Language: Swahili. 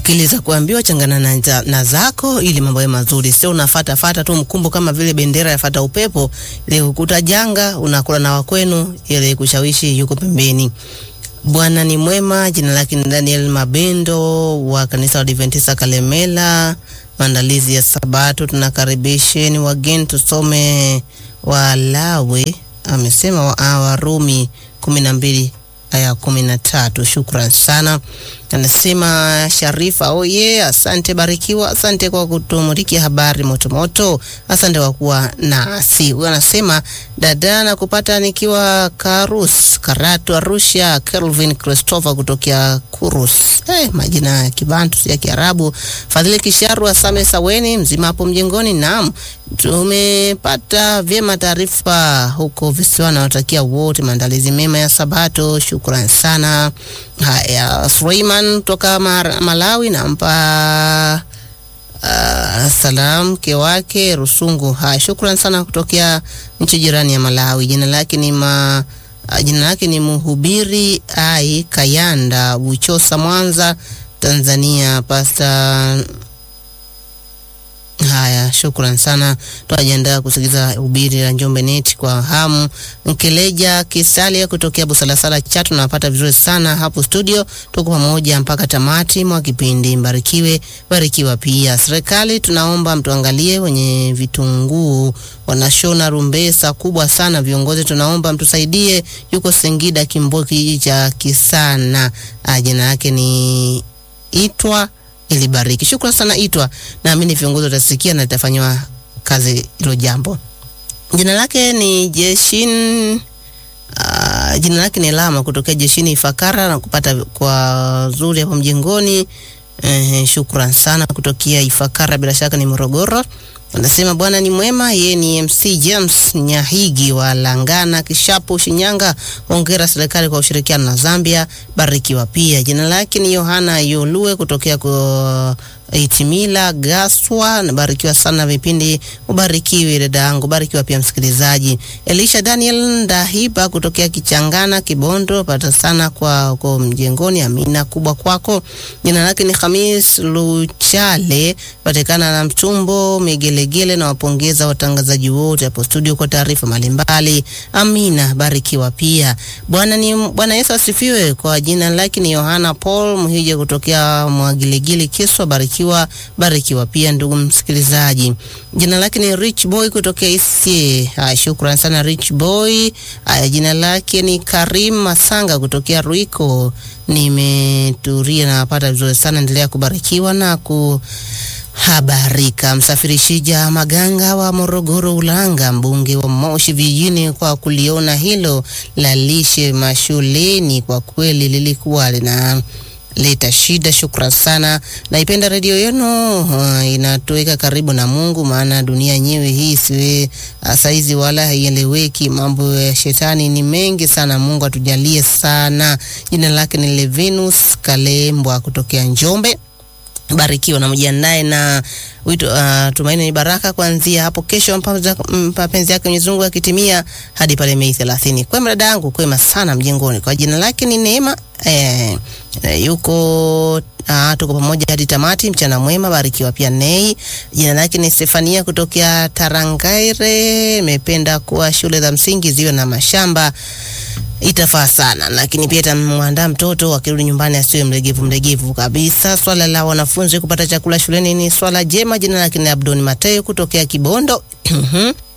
akili za kuambiwa changana na, za- na zako ili mambo yawe mazuri, sio unafata fata tu mkumbo kama vile bendera yafata upepo, ili ukuta janga unakula na wakwenu, ili kushawishi yuko pembeni. Bwana ni mwema. Jina lake ni Daniel Mabendo wa kanisa la Adventista Kalemela. Maandalizi ya Sabato, tunakaribisheni wageni tusome Walawi, amesema wa- ah, Warumi kumi na mbili aya kumi na tatu. Shukran sana. Anasema Sharifa, oye, asante Barikiwa, asante kwa kutumulikia habari motomoto, asante kwa kuwa nasi. Huyo anasema dada na kupata nikiwa Karus, Karatu, Arusha. Kelvin Christopher kutokea Kurus, eh, majina ya Kibantu si ya Kiarabu. Fadhili Kisharu, Asame Saweni, mzima hapo mjengoni. Naam, tumepata vyema taarifa huko visiwani. Nawatakia wote maandalizi mema ya Sabato. Shukran sana. Haya, Suleiman kutoka Mar- Malawi nampa uh, salam mke wake Rusungu. Haya, shukran sana kutokea nchi jirani ya Malawi. Jina lake ni ma uh, jina lake ni Mhubiri Ai Kayanda Buchosa, Mwanza, Tanzania. Pasta Haya, shukran sana. Tunajiandaa kusikiliza ubiri la Njombe Net kwa hamu. Nkeleja Kisalia kutokea Busalasala Chato, napata vizuri sana hapo studio. Tuko pamoja mpaka tamati mwa kipindi. Mbarikiwe, barikiwa pia. Serikali tunaomba mtuangalie wenye vitunguu wanashona rumbesa kubwa sana. Viongozi tunaomba mtusaidie. Yuko Singida Kimbo, kijiji cha Kisana. Ah, Jina yake ni Itwa ilibariki. Shukrani sana Itwa, naamini viongozi watasikia na litafanywa kazi hilo jambo. Jina lake ni Jeshin uh, jina lake ni Lama kutokea Jeshini Ifakara na kupata kwa zuri hapo mjengoni. Eh, shukran sana kutokea Ifakara, bila shaka ni Morogoro. Anasema Bwana ni mwema. Yeye ni MC James Nyahigi wa Langana Kishapu, Shinyanga. Hongera serikali kwa ushirikiano na Zambia, barikiwa pia. Jina lake ni Yohana Yolue kutokea kwa Itimila Gaswa, nabarikiwa sana vipindi, ubarikiwe dada yangu, barikiwa pia msikilizaji. Elisha Daniel Ndahiba kutokea Kichangana Kibondo, pata sana kwa kwa mjengoni, amina kubwa kwako. Jina lake ni Hamis Luchale, patikana na Mtumbo Migelegele, na wapongeza watangazaji wote hapo studio kwa taarifa mbalimbali, amina, barikiwa pia. Bwana ni Bwana Yesu asifiwe. Kwa jina lake ni Yohana Paul Mhije kutokea Mwagilegile Kiswa, barikiwa barikiwa pia ndugu msikilizaji. Jina lake ni Rich Boy kutokea Isie. Haya, shukran sana Rich Boy. Haya, jina lake ni Karim Masanga kutokea Ruiko. Nimeturia na napata vizuri sana, endelea kubarikiwa na ku habarika. Msafirishija Maganga wa Morogoro Ulanga, mbunge wa Moshi vijijini, kwa kuliona hilo la lishe mashuleni, kwa kweli lilikuwa lina leta shida. Shukran sana, naipenda redio yenu uh, inatuweka karibu na Mungu, maana dunia yenyewe hii siwe uh, saizi wala haieleweki. Mambo ya shetani ni mengi sana. Mungu atujalie sana. Jina lake ni Levinus Kalembwa kutokea Njombe barikiwa na mjiandae na wito uh, tumaini ni baraka kuanzia hapo kesho, mpaka- mapenzi yake Mwenyezi Mungu akitimia hadi pale Mei 30. Kwema dada yangu, kwema sana mjengoni. Kwa jina lake ni Neema eh, eh, yuko uh, tuko pamoja hadi tamati. Mchana mwema, barikiwa pia Nei. Jina lake ni Stefania kutokea Tarangaire. Imependa kuwa shule za msingi ziwe na mashamba itafaa sana, lakini pia itamwandaa mtoto akirudi nyumbani asiwe mlegevu mlegevu kabisa. Swala la wanafunzi kupata chakula shuleni ni swala jema. Jina lake ni Abdoni Mateo kutokea Kibondo.